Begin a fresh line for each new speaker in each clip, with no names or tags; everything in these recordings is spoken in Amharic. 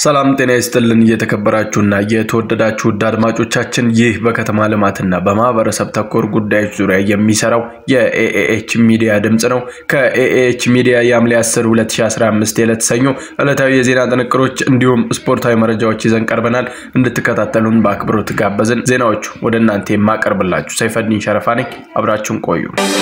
ሰላም ጤና ይስጥልን። እየተከበራችሁና የተወደዳችሁ ውድ አድማጮቻችን ይህ በከተማ ልማትና በማህበረሰብ ተኮር ጉዳዮች ዙሪያ የሚሰራው የኤኤኤች ሚዲያ ድምፅ ነው። ከኤኤኤች ሚዲያ የሐምሌ 10 2015 የዕለት ሰኞ ዕለታዊ የዜና ጥንቅሮች እንዲሁም ስፖርታዊ መረጃዎች ይዘን ቀርበናል። እንድትከታተሉን በአክብሮት ጋበዝን። ዜናዎቹ ወደ እናንተ የማቀርብላችሁ ሰይፈዲን ሸረፋ ነኝ። አብራችሁን ቆዩ።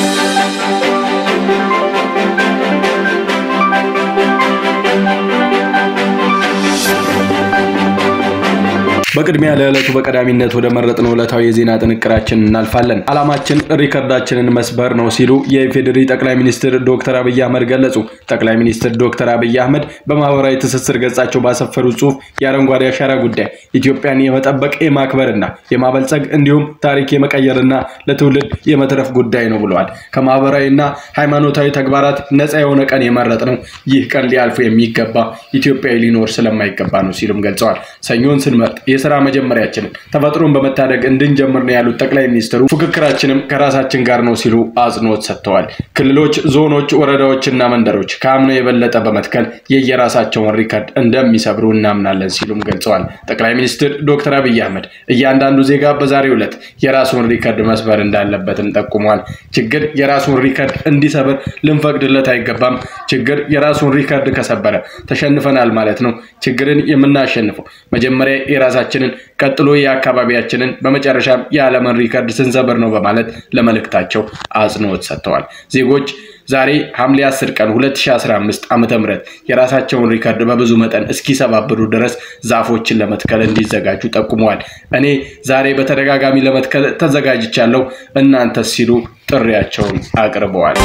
በቅድሚያ ለዕለቱ በቀዳሚነት ወደ መረጥነው ዕለታዊ የዜና ጥንቅራችን እናልፋለን። ዓላማችን ሪከርዳችንን መስበር ነው ሲሉ የኢፌዴሪ ጠቅላይ ሚኒስትር ዶክተር አብይ አህመድ ገለጹ። ጠቅላይ ሚኒስትር ዶክተር አብይ አህመድ በማህበራዊ ትስስር ገጻቸው ባሰፈሩት ጽሑፍ የአረንጓዴ አሻራ ጉዳይ ኢትዮጵያን የመጠበቅ የማክበርና የማበልጸግ እንዲሁም ታሪክ የመቀየርና ለትውልድ የመትረፍ ጉዳይ ነው ብለዋል። ከማህበራዊና ሃይማኖታዊ ተግባራት ነፃ የሆነ ቀን የመረጥ ነው። ይህ ቀን ሊያልፉ የሚገባ ኢትዮጵያዊ ሊኖር ስለማይገባ ነው ሲሉም ገልጸዋል። ሰኞን ስንመርጥ የስራ መጀመሪያችንን ተፈጥሮን በመታደግ እንድንጀምር ነው ያሉት ጠቅላይ ሚኒስትሩ ፉክክራችንም ከራሳችን ጋር ነው ሲሉ አጽንኦት ሰጥተዋል። ክልሎች፣ ዞኖች፣ ወረዳዎችና መንደሮች ከአምናው የበለጠ በመትከል የየራሳቸውን ሪከርድ እንደሚሰብሩ እናምናለን ሲሉም ገልጸዋል። ጠቅላይ ሚኒስትር ዶክተር አብይ አህመድ እያንዳንዱ ዜጋ በዛሬው ዕለት የራሱን ሪከርድ መስበር እንዳለበትም ጠቁመዋል። ችግር የራሱን ሪከርድ እንዲሰብር ልንፈቅድለት አይገባም። ችግር የራሱን ሪከርድ ከሰበረ ተሸንፈናል ማለት ነው። ችግርን የምናሸንፈው መጀመሪያ የራሳችንን ቀጥሎ የአካባቢያችንን በመጨረሻም የዓለምን ሪከርድ ስንሰብር ነው በማለት ለመልእክታቸው አጽንኦት ሰጥተዋል። ዜጎች ዛሬ ሐምሌ 10 ቀን 2015 ዓ.ም የራሳቸውን ሪከርድ በብዙ መጠን እስኪሰባብሩ ድረስ ዛፎችን ለመትከል እንዲዘጋጁ ጠቁመዋል። እኔ ዛሬ በተደጋጋሚ ለመትከል ተዘጋጅቻለሁ፣ እናንተስ ሲሉ ጥሪያቸውን አቅርበዋል።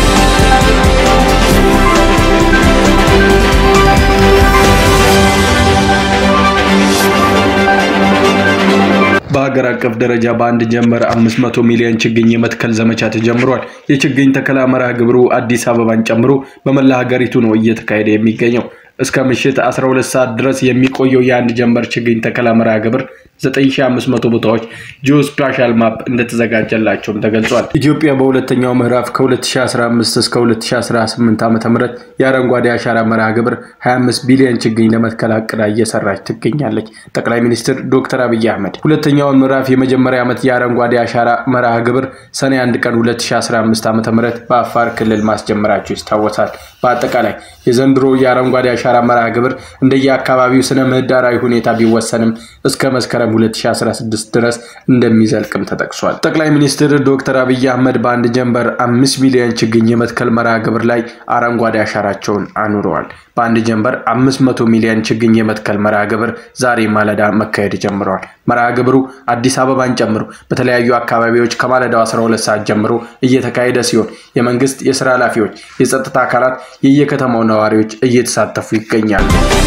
በሀገር አቀፍ ደረጃ በአንድ ጀንበር 500 ሚሊዮን ችግኝ የመትከል ዘመቻ ተጀምሯል። የችግኝ ተከላ መርሃ ግብሩ አዲስ አበባን ጨምሮ በመላ ሀገሪቱ ነው እየተካሄደ የሚገኘው። እስከ ምሽት 12 ሰዓት ድረስ የሚቆየው የአንድ ጀንበር ችግኝ ተከላ መርሃ ግብር 9500 ቦታዎች ጂኦስፓሻል ማፕ እንደተዘጋጀላቸውም ተገልጿል። ኢትዮጵያ በሁለተኛው ምዕራፍ ከ2015 እስከ 2018 ዓ.ም የአረንጓዴ አሻራ መርሃ ግብር 25 ቢሊዮን ችግኝ ለመትከል አቅዳ እየሰራች ትገኛለች። ጠቅላይ ሚኒስትር ዶክተር አብይ አህመድ ሁለተኛውን ምዕራፍ የመጀመሪያ ዓመት የአረንጓዴ አሻራ መርሃ ግብር ሰኔ 1 ቀን 2015 ዓ.ም በአፋር ክልል ማስጀመራቸው ይታወሳል። በአጠቃላይ የዘንድሮ የአረንጓዴ አሻራ መርሃ ግብር እንደየአካባቢው ስነ ምህዳራዊ ሁኔታ ቢወሰንም እስከ መስከረም 2016 ድረስ እንደሚዘልቅም ተጠቅሷል። ጠቅላይ ሚኒስትር ዶክተር አብይ አህመድ በአንድ ጀንበር አምስት ሚሊዮን ችግኝ የመትከል መርሃ ግብር ላይ አረንጓዴ አሻራቸውን አኑረዋል። በአንድ ጀንበር 500 ሚሊዮን ችግኝ የመትከል መርሃ ግብር ዛሬ ማለዳ መካሄድ ጀምረዋል። መርሃ ግብሩ አዲስ አበባን ጨምሮ በተለያዩ አካባቢዎች ከማለዳው 12 ሰዓት ጀምሮ እየተካሄደ ሲሆን የመንግስት የስራ ኃላፊዎች፣ የጸጥታ አካላት፣ የየከተማው ነዋሪዎች እየተሳተፉ ይገኛሉ።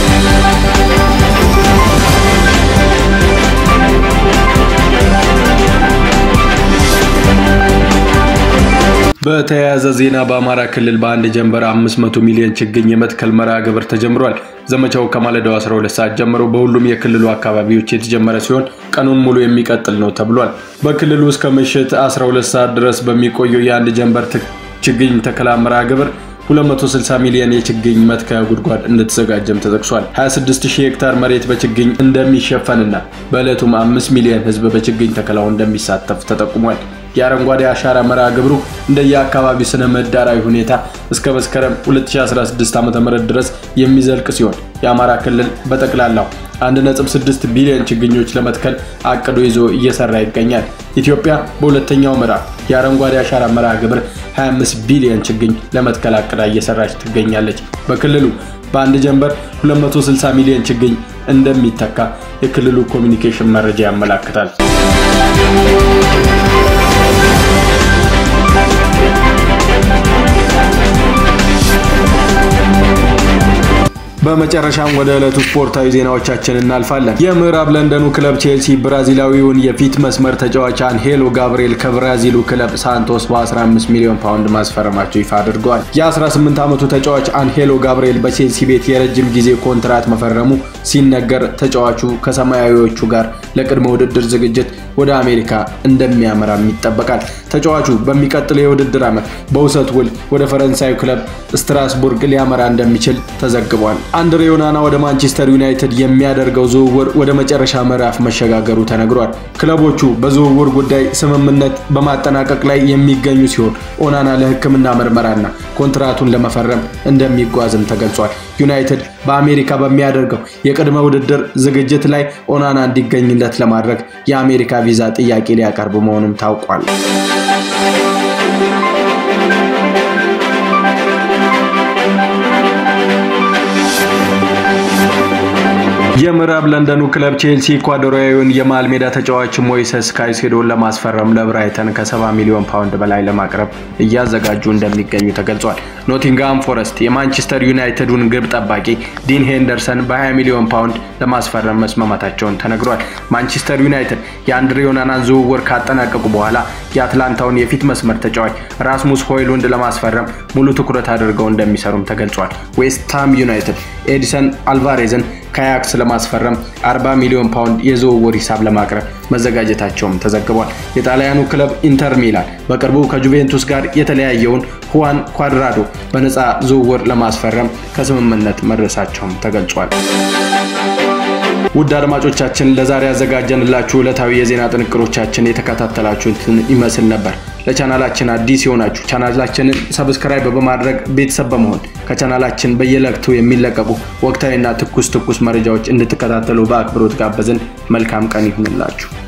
በተያያዘ ዜና በአማራ ክልል በአንድ ጀንበር 500 ሚሊዮን ችግኝ የመትከል መርሃ ግብር ተጀምሯል። ዘመቻው ከማለዳው 12 ሰዓት ጀምሮ በሁሉም የክልሉ አካባቢዎች የተጀመረ ሲሆን ቀኑን ሙሉ የሚቀጥል ነው ተብሏል። በክልሉ እስከ ምሽት 12 ሰዓት ድረስ በሚቆየው የአንድ ጀንበር ችግኝ ተከላ መርሃ ግብር 260 ሚሊዮን የችግኝ መትከያ ጉድጓድ እንደተዘጋጀም ተጠቅሷል። 26000 ሄክታር መሬት በችግኝ እንደሚሸፈንና በዕለቱም 5 ሚሊዮን ሕዝብ በችግኝ ተከላው እንደሚሳተፍ ተጠቁሟል። የአረንጓዴ አሻራ መርሃ ግብሩ እንደየአካባቢው ስነ ምህዳራዊ ሁኔታ እስከ መስከረም 2016 ዓ.ም ድረስ የሚዘልቅ ሲሆን የአማራ ክልል በጠቅላላው 1.6 ቢሊዮን ችግኞች ለመትከል አቅዶ ይዞ እየሰራ ይገኛል። ኢትዮጵያ በሁለተኛው ምዕራፍ የአረንጓዴ አሻራ መርሃ ግብር 25 ቢሊዮን ችግኝ ለመትከል አቅዳ እየሰራች ትገኛለች። በክልሉ በአንድ ጀንበር 260 ሚሊዮን ችግኝ እንደሚተካ የክልሉ ኮሚኒኬሽን መረጃ ያመላክታል። በመጨረሻም ወደ ዕለቱ ስፖርታዊ ዜናዎቻችን እናልፋለን። የምዕራብ ለንደኑ ክለብ ቼልሲ ብራዚላዊውን የፊት መስመር ተጫዋች አንሄሎ ጋብርኤል ከብራዚሉ ክለብ ሳንቶስ በ15 ሚሊዮን ፓውንድ ማስፈረማቸው ይፋ አድርገዋል። የ18 ዓመቱ ተጫዋች አንሄሎ ጋብርኤል በቼልሲ ቤት የረጅም ጊዜ ኮንትራት መፈረሙ ሲነገር ተጫዋቹ ከሰማያዊዎቹ ጋር ለቅድመ ውድድር ዝግጅት ወደ አሜሪካ እንደሚያመራም ይጠበቃል። ተጫዋቹ በሚቀጥለው የውድድር ዓመት በውሰት ውል ወደ ፈረንሳዩ ክለብ ስትራስቡርግ ሊያመራ እንደሚችል ተዘግቧል። አንድሬ ኦናና ወደ ማንቸስተር ዩናይትድ የሚያደርገው ዝውውር ወደ መጨረሻ ምዕራፍ መሸጋገሩ ተነግሯል። ክለቦቹ በዝውውር ጉዳይ ስምምነት በማጠናቀቅ ላይ የሚገኙ ሲሆን ኦናና ለሕክምና ምርመራና ኮንትራቱን ለመፈረም እንደሚጓዝም ተገልጿል። ዩናይትድ በአሜሪካ በሚያደርገው የቅድመ ውድድር ዝግጅት ላይ ኦናና እንዲገኝለት ለማድረግ የአሜሪካ ቪዛ ጥያቄ ሊያቀርብ መሆኑም ታውቋል። የምዕራብ ለንደኑ ክለብ ቼልሲ ኢኳዶሪያዊውን የመሃል ሜዳ ተጫዋች ሞይሰስ ካይሴዶን ለማስፈረም ለብራይተን ከ70 ሚሊዮን ፓውንድ በላይ ለማቅረብ እያዘጋጁ እንደሚገኙ ተገልጿል። ኖቲንግሃም ፎረስት የማንቸስተር ዩናይትዱን ግብ ጠባቂ ዲን ሄንደርሰን በ20 ሚሊዮን ፓውንድ ለማስፈረም መስማማታቸውን ተነግሯል። ማንቸስተር ዩናይትድ የአንድሬ ኦናናን ዝውውር ካጠናቀቁ በኋላ የአትላንታውን የፊት መስመር ተጫዋች ራስሙስ ሆይሉንድ ለማስፈረም ሙሉ ትኩረት አድርገው እንደሚሰሩም ተገልጿል። ዌስትሃም ዩናይትድ ኤዲሰን አልቫሬዝን ከአያክስ ለማስፈረም 40 ሚሊዮን ፓውንድ የዝውውር ሂሳብ ለማቅረብ መዘጋጀታቸውም ተዘግቧል። የጣሊያኑ ክለብ ኢንተር ሚላን በቅርቡ ከጁቬንቱስ ጋር የተለያየውን ሁዋን ኳድራዶ በነፃ ዝውውር ለማስፈረም ከስምምነት መድረሳቸውም ተገልጿል። ውድ አድማጮቻችን ለዛሬ ያዘጋጀንላችሁ ዕለታዊ የዜና ጥንቅሮቻችን የተከታተላችሁትን ይመስል ነበር። ለቻናላችን አዲስ የሆናችሁ ቻናላችንን ሰብስክራይብ በማድረግ ቤተሰብ በመሆን ከቻናላችን በየለቅቱ የሚለቀቁ ወቅታዊና ትኩስ ትኩስ መረጃዎች እንድትከታተሉ በአክብሮት ጋበዝን። መልካም ቀን ይሁንላችሁ።